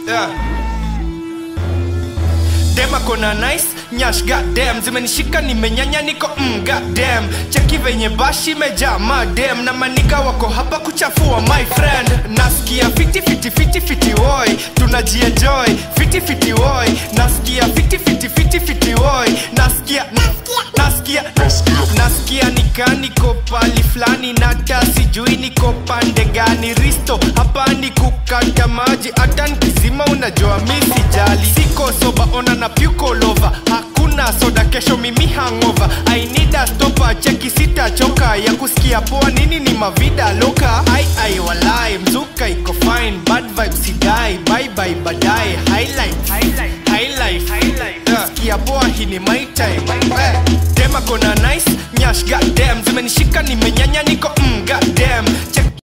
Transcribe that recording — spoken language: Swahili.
yeah. Dema kona nice nyash goddamn zimenishika nimenyanya niko mm, goddamn cheki venye bashi imejaa madem na manika wako hapa kuchafua my friend nasikia fiti fiti fiti fiti woi tunajienjoy fiti fiti woi nasikia fiti fiti fiti fiti woi nasikia nasikia nasikia nikaa niko pali fulani nata sijui niko pande gani risto hapa ni kukata maji hata nikizima unajua mi sijali siko soba ona na pyukolova hakuna soda kesho mimi hangova I need a stopper cheki sitachoka ya kusikia poa nini ni mavida loka ai ai walai mzuka iko fine bad vibes sidai bye bye baadaye highlight highlight highlight highlight yeah. sikia poa hii ni my time eh. Dema kona nice nyash goddamn zimenishika nimenyanya niko mm, goddamn check